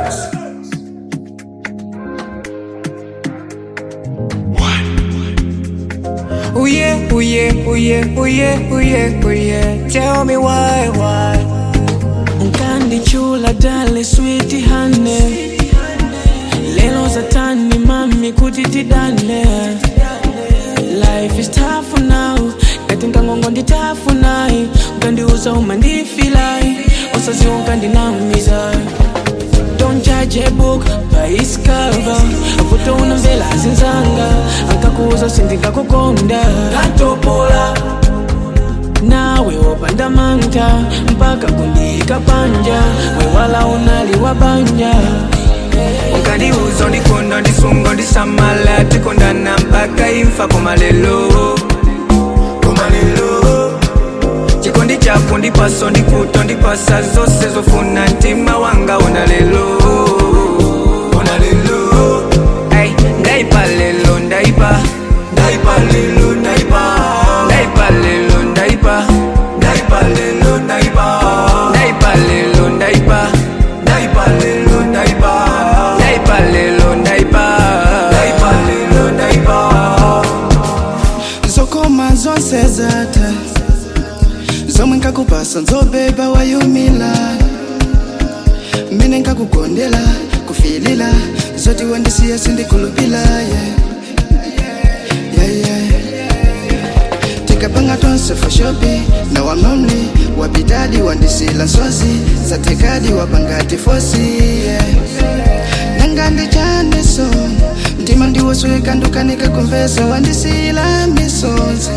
Oh yeah, oh yeah, oh yeah, oh yeah, oh yeah, oh yeah. Tell me why, why? Unkandi chula dale sweetie honey Lelo zatani mami kutitidane Life is tough now Ngati nkangongo ndi tough nayi Ukandiuza uma ndifilai Osazi unkandinamiza Don't judge a book by its cover Avuto unamvela zinzanga Ankakuza sindikakukonda Katopola nawe wopanda manta mpaka kundika panja wewala unaliwa banja Ukaniuza ndikonda ndisunga ndisamala tikondana mpaka imfa kumalelo kumalelo chikondi chako ndipaso ndikuto ndipasa zose zofuna mtima wanga una lelo una lelo Ay, ndaipa lelo ndaipa ndaipa lelo ndaipa ndaipa lelo ndaipa ndaipa lelo ndaipa ndaipa lelo ndaipa ndaipa lelo ndaipa ndaipa lelo ndaipa ndaipa lelo ndaipa zokoma zonse zatha zomwe nkakupasa nzobeba wayumila mmene nkakugondela kufilila zoti wandisiya sindikulupila yeah. yeah, yeah. tikapanga tonse for shopi na wamamli wapitadi wandisila nsozi zatekadi wapangati fosi yeah. nangandi chaneso mtima ndiwosweka ndukanika kumvesa wandisila misonzi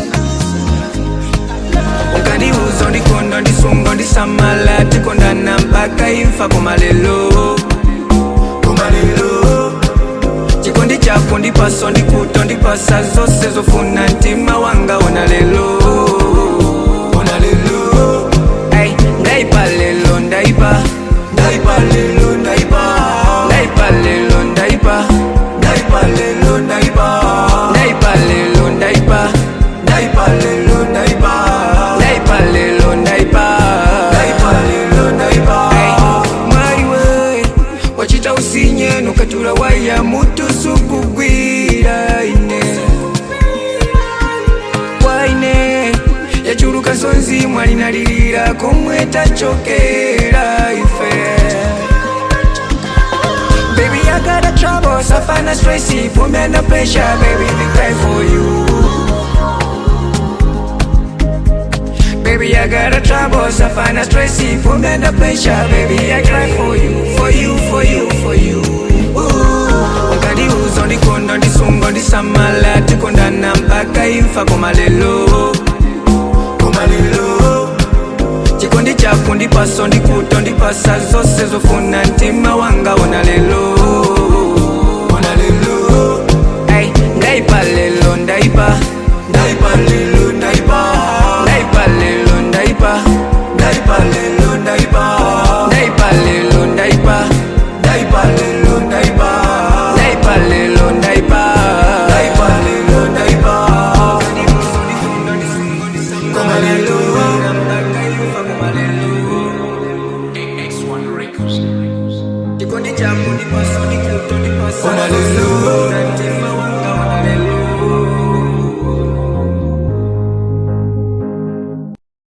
ukaniuza ndikonda ndisunga ndisamala tikondana mpaka imfa kumalelo kumalelo chikondi chako ndipaso ndikuto ndipasa zose zofuna mtima wanga una lelo una lelo Ay, ndaipa lelo ndaipa ndaipa lelo ndaipa ndaipa lelo ndaipa ndaipa lelo ndaipa ndaipa lelo ndaipa ndaipa lelo ndaipa ndaipa lelo ndaipa ndaipa lelo ndaipa mwaiwe wachita usinye nukatula waya mutu sukugwira ine waine yachuluka sonzi mwalinalilira komwe tachokera ife Baby, I got a trouble, suffer no stressy, put me under pressure, baby, we cry for you. Baby, I got a trouble, suffer no stressy, put me under pressure, baby, I cry for you, for you, for you, for you. Ooh. Ukaniuza ndikonda ndisunga ndisamala tikondana mpaka imfa kumalelo kumalelo chikondi chako ndipaso ndikuto ndipasa zose zofuna mtima wanga una lelo